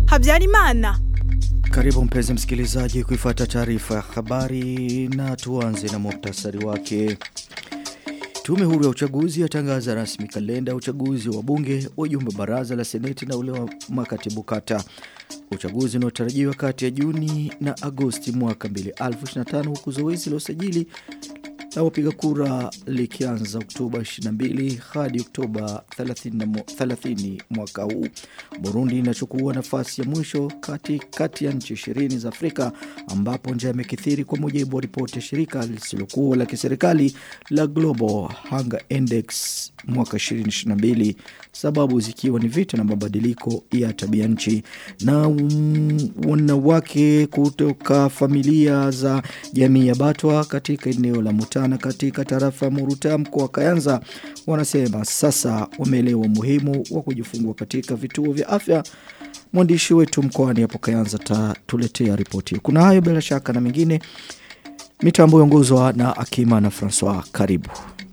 Habyarimana. Karibu mpenzi msikilizaji kuifuata taarifa ya habari na tuanze na muhtasari wake. Tume huru ya uchaguzi yatangaza rasmi kalenda ya uchaguzi wa bunge, wajumbe baraza la seneti na ule wa makatibu kata. Uchaguzi unaotarajiwa kati ya Juni na Agosti mwaka 2025 huku zoezi la usajili la wapiga kura likianza Oktoba 22 hadi Oktoba 30, 30 mwaka huu. Burundi inachukua nafasi ya mwisho kati, kati ya nchi 20 za Afrika ambapo njaa imekithiri kwa mujibu wa ripoti ya shirika lisilokuwa la kiserikali la Global Hunger Index mwaka 2022 sababu zikiwa ni vita na mabadiliko ya tabia nchi na um, wanawake kutoka familia za jamii ya Batwa katika eneo la Mutana katika tarafa ya Muruta mkoa wa Kayanza wanasema sasa wameelewa umuhimu wa kujifungua katika vituo vya afya mwandishi wetu mkoani hapo Kayanza tatuletea ripoti kuna hayo bila shaka na mengine mitambo iongozwa na Akima na Francois karibu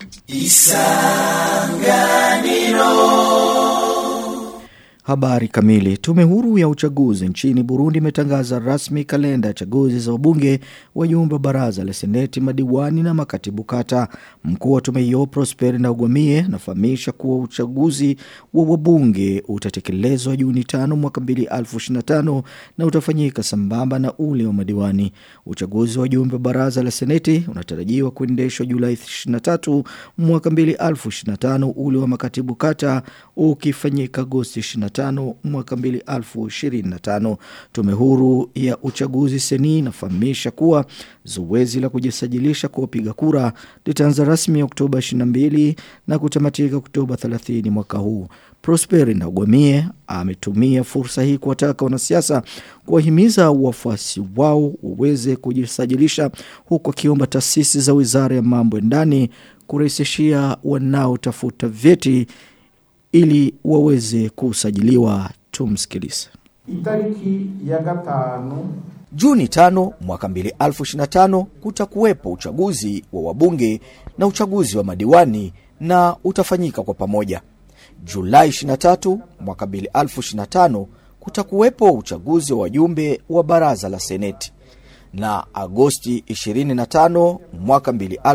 Isanganiro Habari kamili. Tume huru ya uchaguzi nchini Burundi imetangaza rasmi kalenda ya chaguzi za wabunge, wajumbe baraza la seneti, madiwani na makatibu kata. Mkuu wa tume hiyo Prosper Ndagwamie anafahamisha kuwa uchaguzi wa wabunge utatekelezwa Juni 5 mwaka 2025 na utafanyika sambamba na ule wa madiwani. Uchaguzi wa wajumbe baraza la seneti unatarajiwa kuendeshwa Julai 23 mwaka 2025, ule wa makatibu kata ukifanyika Agosti 25 25 mwaka 2025. Tume huru ya uchaguzi seni inafahamisha kuwa zoezi la kujisajilisha kwa wapiga kura litaanza rasmi Oktoba 22 na kutamatika Oktoba 30 mwaka huu. Prosper Ndagwamie ametumia fursa hii kuwataka wanasiasa kuwahimiza wafuasi wao waweze kujisajilisha huku akiomba taasisi za Wizara ya Mambo ya Ndani kurahisishia wanaotafuta vyeti ili waweze kusajiliwa tumsikilize. Itariki ya gatanu Juni tano mwaka 2025 kutakuwepo uchaguzi wa wabunge na uchaguzi wa madiwani na utafanyika kwa pamoja. Julai 23 mwaka 2025 kutakuwepo uchaguzi wa wajumbe wa baraza la seneti na Agosti 25 mwaka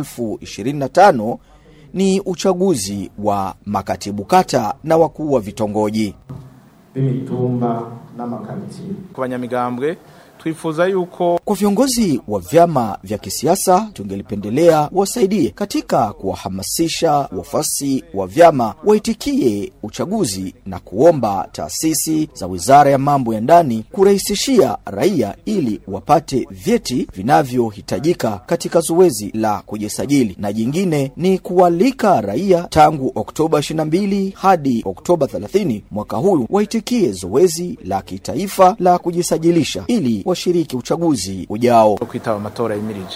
2025 ni uchaguzi wa makatibu kata na wakuu wa vitongoji b'imitumba n'amakaritiye ku banyamigambwe twifuza yuko kwa viongozi wa vyama vya kisiasa tungelipendelea wasaidie katika kuwahamasisha wafasi wa vyama waitikie uchaguzi na kuomba taasisi za wizara ya mambo ya ndani kurahisishia raia ili wapate vyeti vinavyohitajika katika zoezi la kujisajili na jingine ni kualika raia tangu oktoba 22 hadi oktoba 30 mwaka huu waitikie zoezi la kitaifa la kujisajilisha ili washiriki uchaguzi ujao. kwitaba amatora yimirije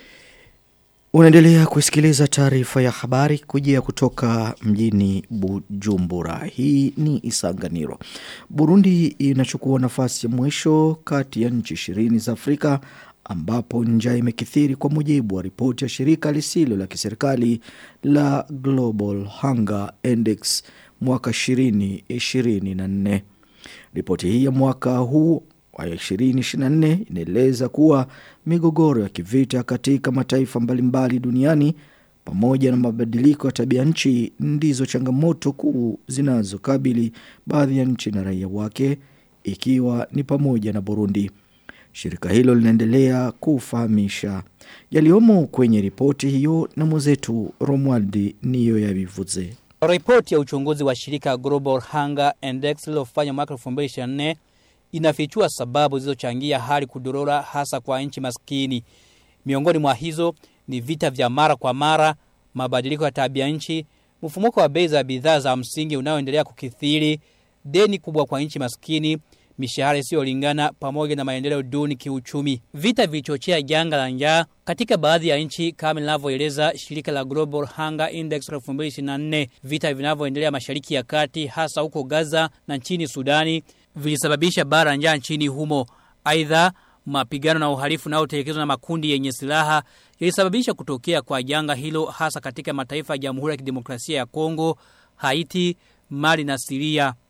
Unaendelea kusikiliza taarifa ya habari kujia kutoka mjini Bujumbura. Hii ni Isanganiro. Burundi inachukua nafasi ya mwisho kati ya nchi ishirini za Afrika ambapo njaa imekithiri kwa mujibu wa ripoti ya shirika lisilo la kiserikali la Global Hunger Index mwaka 2024. Ripoti hii ya mwaka huu wa 2024 inaeleza kuwa migogoro ya kivita katika mataifa mbalimbali duniani pamoja na mabadiliko ya tabia nchi ndizo changamoto kuu zinazokabili baadhi ya nchi na raia wake ikiwa ni pamoja na Burundi. Shirika hilo linaendelea kufahamisha yaliyomo kwenye ripoti hiyo na mwenzetu Romualdi niyo yavivuze. Ripoti ya uchunguzi wa shirika Global Hunger Index lilofanya mwaka 2024 inafichua sababu zilizochangia hali kudorora hasa kwa nchi maskini. Miongoni mwa hizo ni vita vya mara kwa mara, mabadiliko ya tabia nchi, mfumuko wa bei za bidhaa za msingi unaoendelea kukithiri, deni kubwa kwa nchi maskini, mishahara isiyolingana pamoja na maendeleo duni kiuchumi. Vita vilichochea janga la njaa katika baadhi ya nchi kama linavyoeleza shirika la Global Hunger Index 2024. Vita vinavyoendelea Mashariki ya Kati hasa huko Gaza na nchini Sudani vilisababisha bara njaa nchini humo. Aidha, mapigano na uhalifu unaotekelezwa na makundi yenye silaha yalisababisha kutokea kwa janga hilo hasa katika mataifa ya Jamhuri ya Kidemokrasia ya Kongo, Haiti, Mali na Siria.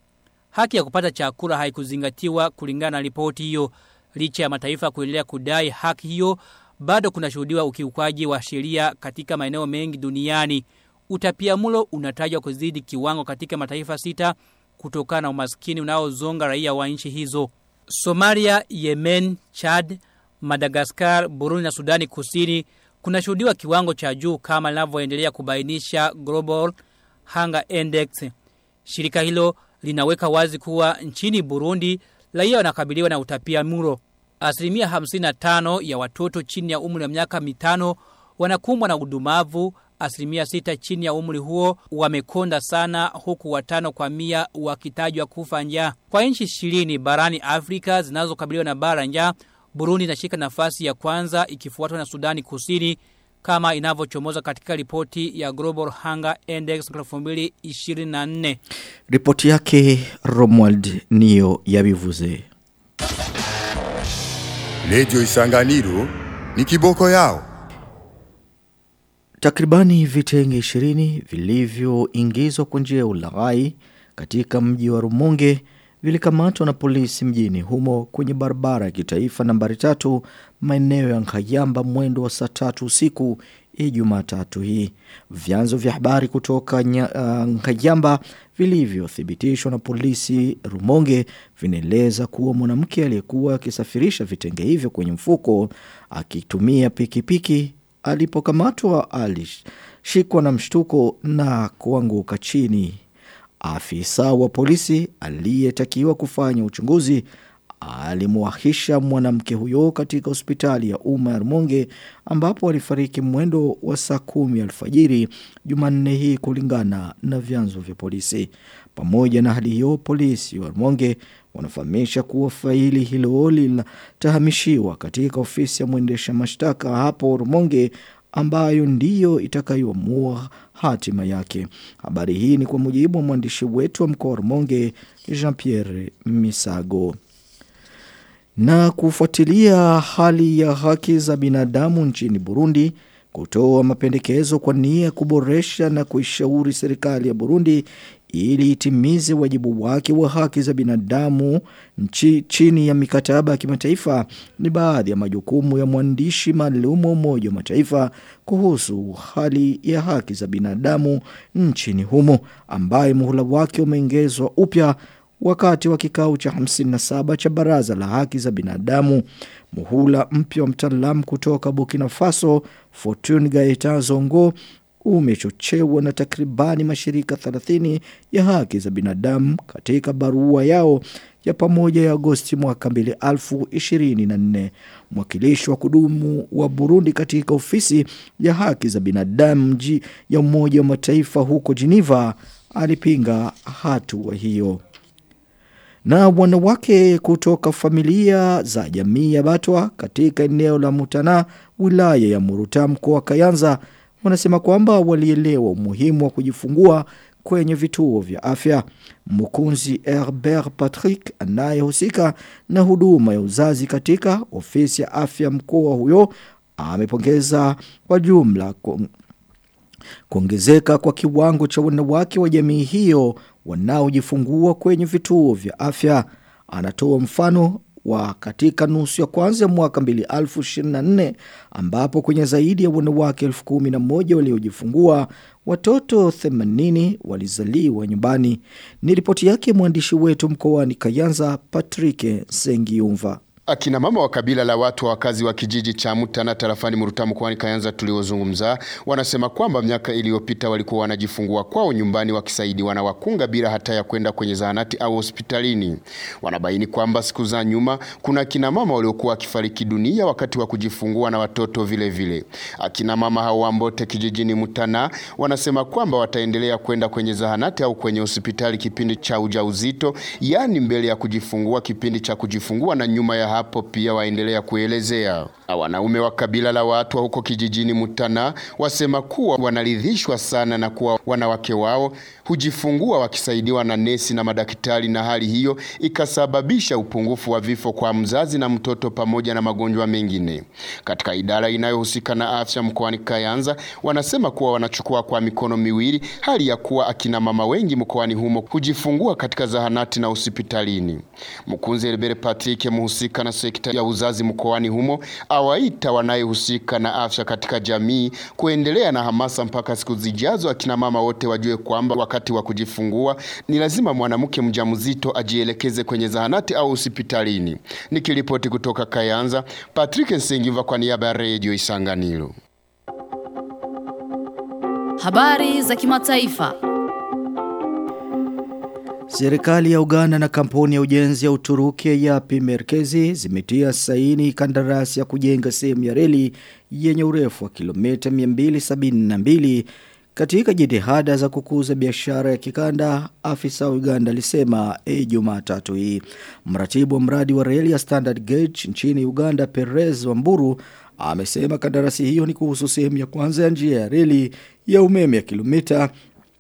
haki ya kupata chakula haikuzingatiwa kulingana na ripoti hiyo. Licha ya mataifa kuendelea kudai haki hiyo, bado kunashuhudiwa ukiukwaji wa sheria katika maeneo mengi duniani. Utapiamlo unatajwa kuzidi kiwango katika mataifa sita kutokana na umaskini unaozonga raia wa nchi hizo. Somalia, Yemen, Chad, Madagascar, Burundi na Sudani Kusini kunashuhudiwa kiwango cha juu kama linavyoendelea kubainisha Global Hunger Index. Shirika hilo linaweka wazi kuwa nchini Burundi raia wanakabiliwa na utapia muro. Asilimia 55 ya watoto chini ya umri wa miaka mitano wanakumbwa na udumavu, asilimia sita chini ya umri huo wamekonda sana huku watano kwa mia wakitajwa kufa njaa. Kwa nchi ishirini barani Afrika zinazokabiliwa na bara njaa, Burundi inashika nafasi ya kwanza ikifuatwa na Sudani Kusini kama inavyochomoza katika ripoti ya Global Hunger Index 2024. Ripoti yake Romuald niyo yabivuze. Radio Isanganiro ni kiboko yao. Takribani vitenge 20 vilivyoingizwa kwa njia ya ulaghai katika mji wa Rumonge vilikamatwa na polisi mjini humo kwenye barabara ya kitaifa nambari tatu maeneo ya Nkayamba mwendo wa saa tatu usiku Ijumaa tatu hii. Vyanzo vya habari kutoka nya, uh, Nkayamba vilivyothibitishwa na polisi Rumonge vinaeleza kuwa mwanamke aliyekuwa akisafirisha vitenge hivyo kwenye mfuko akitumia pikipiki alipokamatwa alishikwa na mshtuko na kuanguka chini. Afisa wa polisi aliyetakiwa kufanya uchunguzi alimwahisha mwanamke huyo katika hospitali ya umma ya Rumonge ambapo alifariki mwendo wa saa kumi alfajiri Jumanne hii kulingana na vyanzo vya polisi. Pamoja na hali hiyo, polisi wa Rumonge wanafahamisha kuwa faili hilo linatahamishiwa katika ofisi ya mwendesha mashtaka hapo Rumonge ambayo ndiyo itakayoamua hatima yake. Habari hii ni kwa mujibu wa mwandishi wetu wa mkoa wa Rumonge Jean-Pierre Misago. Na kufuatilia hali ya haki za binadamu nchini Burundi, kutoa mapendekezo kwa nia ya kuboresha na kuishauri serikali ya Burundi ili itimize wajibu wake wa haki za binadamu nchi, chini ya mikataba ya kimataifa ni baadhi ya majukumu ya mwandishi maalum wa Umoja wa Mataifa kuhusu hali ya haki za binadamu nchini humo ambaye muhula wake umeongezwa upya wakati wa kikao cha 57 cha Baraza la Haki za Binadamu. Muhula mpya wa mtaalamu kutoka Burkina Faso Fortune Gaeta Zongo umechochewa na takribani mashirika 30 ya haki za binadamu katika barua yao ya pamoja ya Agosti mwaka 2024. Mwakilishi wa kudumu wa Burundi katika ofisi ya haki za binadamu mji ya Umoja wa Mataifa huko Geneva alipinga hatua hiyo. Na wanawake kutoka familia za jamii ya Batwa katika eneo la Mutana wilaya ya Muruta mkoa wa Kayanza wanasema kwamba walielewa umuhimu wa kujifungua kwenye vituo vya afya. Mkunzi Herbert Patrick anayehusika na huduma ya uzazi katika ofisi ya afya mkoa huyo amepongeza kwa jumla kuongezeka kwa kiwango cha wanawake wa jamii hiyo wanaojifungua kwenye vituo vya afya. Anatoa mfano wa katika nusu ya kwanza ya mwaka 2024 ambapo kwenye zaidi ya wanawake 11,000 waliojifungua watoto 80 walizaliwa nyumbani. Ni ripoti yake mwandishi wetu mkoani Kayanza Patrick Sengiumva. Akina mama wa kabila la watu wa wakazi wa kijiji cha Mutana tarafani Muruta mkoani Kayanza tuliozungumza wanasema kwamba miaka iliyopita walikuwa wanajifungua kwao nyumbani wakisaidiwa na wakunga bila hata ya kwenda kwenye zahanati au hospitalini. Wanabaini kwamba siku za nyuma kuna akina mama waliokuwa wakifariki dunia wakati wa kujifungua na watoto vile vile. Akina mama hao Ambote kijijini Mutana wanasema kwamba wataendelea kwenda kwenye zahanati au kwenye hospitali kipindi cha ujauzito, yani mbele ya kujifungua, kipindi cha kujifungua na nyuma ya hapo pia waendelea kuelezea. Wanaume wa kabila la watu wa huko kijijini Mutana wasema kuwa wanaridhishwa sana na kuwa wanawake wao hujifungua wakisaidiwa na nesi na madaktari, na hali hiyo ikasababisha upungufu wa vifo kwa mzazi na mtoto pamoja na magonjwa mengine. Katika idara inayohusika na afya mkoani Kayanza wanasema kuwa wanachukua kwa mikono miwili hali ya kuwa akina mama wengi mkoani humo hujifungua katika zahanati na hospitalini. Mkunzi Elbere Patrick, mhusika na sekta ya uzazi mkoani humo, awaita wanayehusika na afya katika jamii kuendelea na hamasa mpaka siku zijazo, akina mama wote wajue kwamba wakati wa kujifungua ni lazima mwanamke mjamzito ajielekeze kwenye zahanati au hospitalini. Nikiripoti kutoka Kayanza, Patrick Nsengiva kwa niaba ya Radio Isanganiro. Habari za kimataifa. Serikali ya Uganda na kampuni ya ujenzi ya Uturuki ya Yapi Merkezi zimetia saini kandarasi ya kujenga sehemu ya reli yenye urefu wa kilomita 272 katika jitihada za kukuza biashara ya kikanda, afisa wa Uganda alisema e Jumatatu hii. Mratibu wa mradi wa reli ya Standard Gauge nchini Uganda Perez Wamburu amesema kandarasi hiyo ni kuhusu sehemu ya kwanza ya njia ya reli ya umeme ya kilomita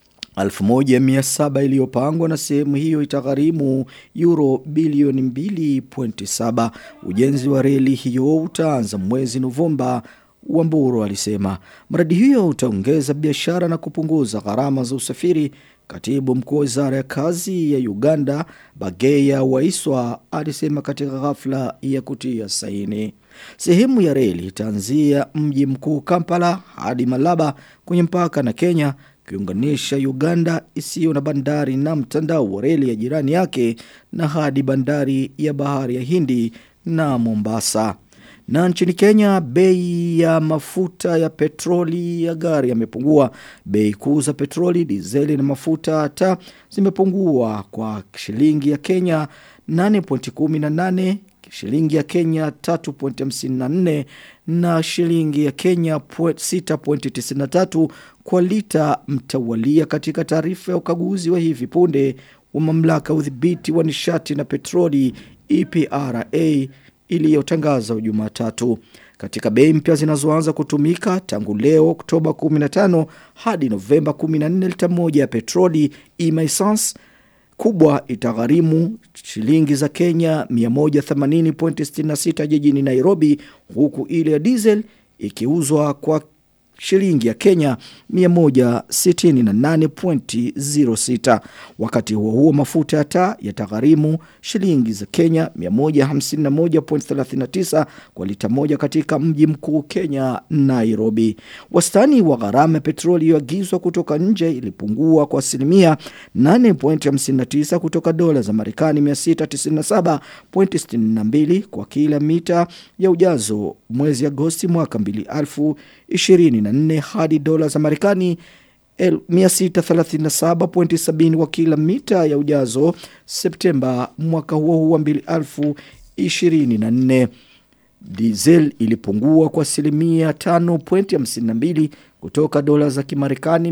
1700 iliyopangwa na sehemu hiyo itagharimu euro bilioni 2.7. Ujenzi wa reli hiyo utaanza mwezi Novemba Wamburu alisema mradi hiyo utaongeza biashara na kupunguza gharama za usafiri. Katibu mkuu wa wizara ya kazi ya Uganda Bageya Waiswa alisema katika ghafla ya kutia saini. Sehemu ya reli itaanzia mji mkuu Kampala hadi Malaba kwenye mpaka na Kenya kiunganisha Uganda isiyo na bandari na mtandao wa reli ya jirani yake na hadi bandari ya bahari ya Hindi na Mombasa. Na nchini Kenya bei ya mafuta ya petroli ya gari yamepungua. Bei kuu za petroli, dizeli na mafuta taa zimepungua kwa shilingi ya Kenya 8.18 shilingi ya Kenya 3.54 na shilingi ya Kenya 6.93 kwa lita mtawalia katika taarifa ya ukaguzi wa hivi punde wa mamlaka ya udhibiti wa nishati na petroli EPRA iliyotangazwa Jumatatu. Katika bei mpya zinazoanza kutumika tangu leo Oktoba 15 hadi Novemba 14 lita moja ya petroli e-essence kubwa itagharimu shilingi za Kenya 180.66 jijini Nairobi huku ile ya diesel ikiuzwa kwa shilingi ya Kenya 168.06 wakati huo huo mafuta ya taa yatagharimu shilingi za Kenya 151.39 kwa lita moja katika mji mkuu Kenya Nairobi wastani wa gharama ya petroli iliyoagizwa kutoka nje ilipungua kwa asilimia 8.59 kutoka dola za Marekani 697.62 kwa kila mita ya ujazo mwezi Agosti mwaka 2024 hadi dola za Marekani 637.70 kwa kila mita ya ujazo Septemba mwaka huo huo wa 2024. Diesel ilipungua kwa asilimia 5.52 kutoka dola za Kimarekani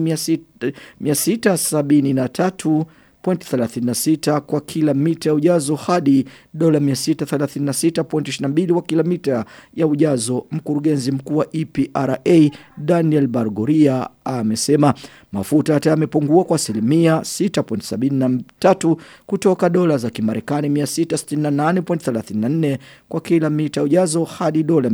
673 36 kwa kila mita ya ujazo hadi dola 636.22 kwa kila mita ya ujazo. Mkurugenzi mkuu wa EPRA Daniel Bargoria amesema mafuta hata yamepungua kwa asilimia 6.73 kutoka dola za Kimarekani 668.34 kwa kila mita ya ujazo hadi dola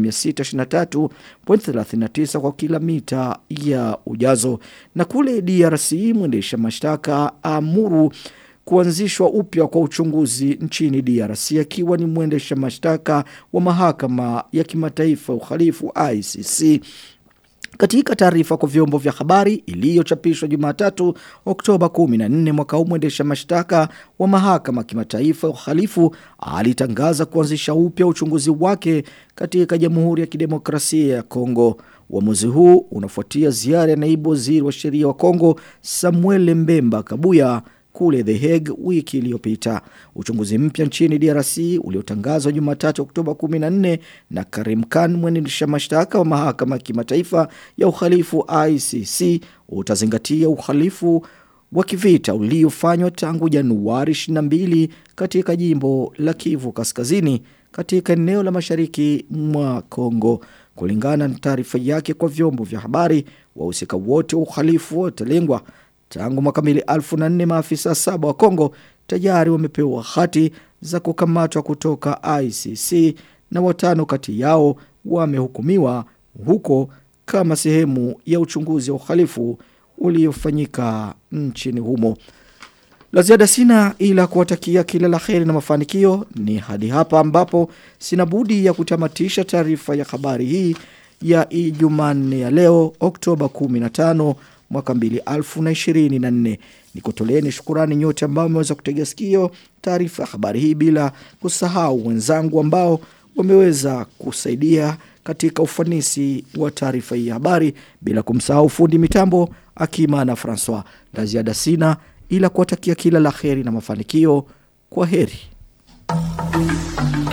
623.39 kwa kila mita ya ujazo. Na kule DRC mwendesha mashtaka amuru kuanzishwa upya kwa uchunguzi nchini DRC akiwa ni mwendesha mashtaka wa mahakama ya kimataifa uhalifu ICC. Katika taarifa kwa vyombo vya habari iliyochapishwa Jumatatu Oktoba 14 mwaka huu mwendesha mashtaka wa mahakama kimataifa ya uhalifu alitangaza kuanzisha upya uchunguzi wake katika Jamhuri ya Kidemokrasia ya Kongo. Uamuzi huu unafuatia ziara ya naibu waziri wa sheria wa Kongo Samuel Mbemba Kabuya kule The Hague wiki iliyopita. Uchunguzi mpya nchini DRC uliotangazwa Jumatatu Oktoba 14 na Karim Khan mwendesha mashtaka wa mahakama ya kimataifa ya uhalifu ICC utazingatia uhalifu wa kivita uliofanywa tangu Januari 22 katika jimbo la Kivu Kaskazini katika eneo la mashariki mwa Kongo. Kulingana na taarifa yake kwa vyombo vya habari, wahusika wote wa uhalifu watalengwa. Tangu mwaka 2004 maafisa saba wa Kongo tayari wamepewa hati za kukamatwa kutoka ICC na watano kati yao wamehukumiwa huko kama sehemu ya uchunguzi wa uhalifu uliofanyika nchini humo. La ziada sina ila kuwatakia kila la heri na mafanikio ni hadi hapa ambapo sina budi ya kutamatisha taarifa ya habari hii ya Ijumanne ya leo Oktoba 15 mwaka 2024. Nikutoleeni shukurani nyote ambao mmeweza kutegea sikio taarifa ya habari hii bila kusahau wenzangu ambao wameweza kusaidia katika ufanisi wa taarifa hii ya habari bila kumsahau fundi mitambo Akima na Francois. La ziada sina ila kuwatakia kila la heri na mafanikio. Kwa heri.